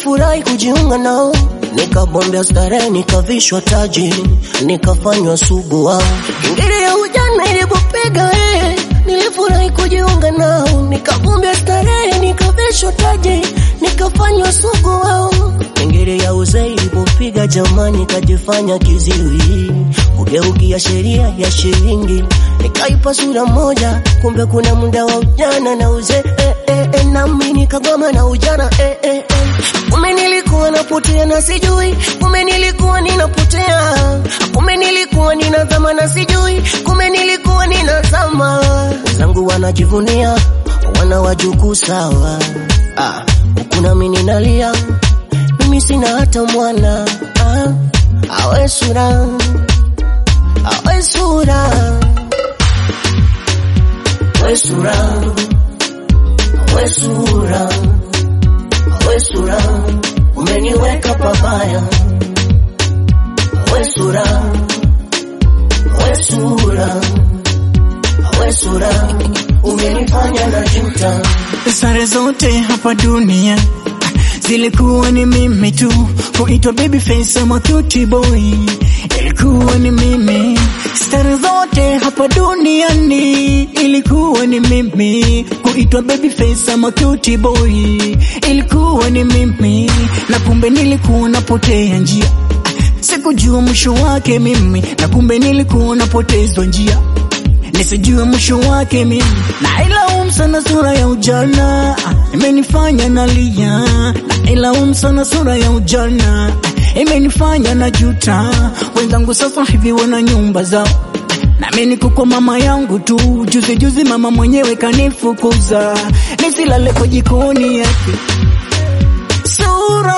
nilifurahi kujiunga nao, nikabombea starehe, nikavishwa taji, nikafanywa sugu wao. Ngiri ya ujana ilipopiga eh, nilifurahi kujiunga nao, nikabombea starehe, nikavishwa taji, nikafanywa sugu wao. Ngiri ya uzee ilipopiga jamani, kajifanya kiziwi, kugeukia sheria ya shilingi, nikaipa sura moja, kumbe kuna muda wa ujana na uzee eh, eh, eh, nami nikagoma na ujana eh, eh, eh. Kumbe nilikuwa napotea na sijui, kumbe nilikuwa ninapotea, kumbe nilikuwa ninazama na sijui, kumbe nilikuwa ninazama. Wenzangu wanajivunia, wana wajukuu sawa, ah, huku nami ninalia, mimi sina hata mwana ah, awe sura, awe sura, awe sura, awe sura we sura, umeniweka pabaya. We sura, we sura, we sura, umenifanya na juta. Sare zote hapa dunia zilikuwa ni mimi tu, kuitwa baby face ama cutie boy ilikuwa ni mimi. Stare zote hapa duniani ilikuwa ni mimi, kuitwa baby face ama cutie boy ilikuwa ni mimi, na kumbe nilikuwa napotea njia, sikujua mwisho wake mimi, na kumbe nilikuwa napotezwa njia nisijue mwisho wake mimi, na ilaumu sana sura ya ujana imenifanya nalia, na ilaumu sana sura ya ujana imenifanya na juta. Wenzangu sasa hivi wana nyumba zao, nami niko kwa mama yangu tu. Juzi juzi mama mwenyewe kanifukuza nisilale kwa jikoni yake. Sura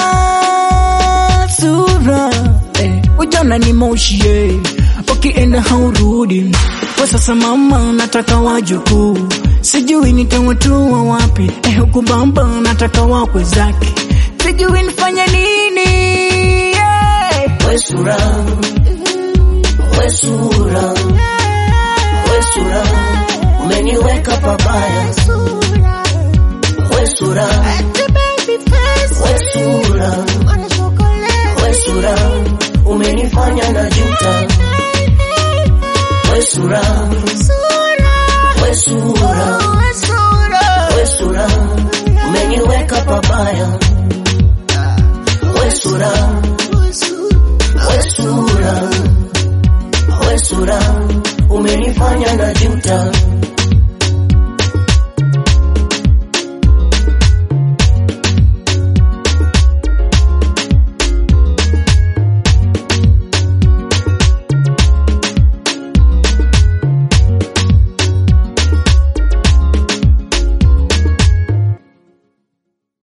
sura eh, ujana ni moshi eh, ukienda haurudi. Kwa sasa mama, nataka wajukuu, sijui nitawatua wapi eh, huku baba nataka wakwe zake, sijui nifanye nini yeah. We sura, we sura, we sura, umeniweka pabaya. We sura, we sura, we sura, umenifanya na juta. We sura, we sura, we sura, umeniweka pabaya. We sura, we sura, we sura, umenifanya na juta.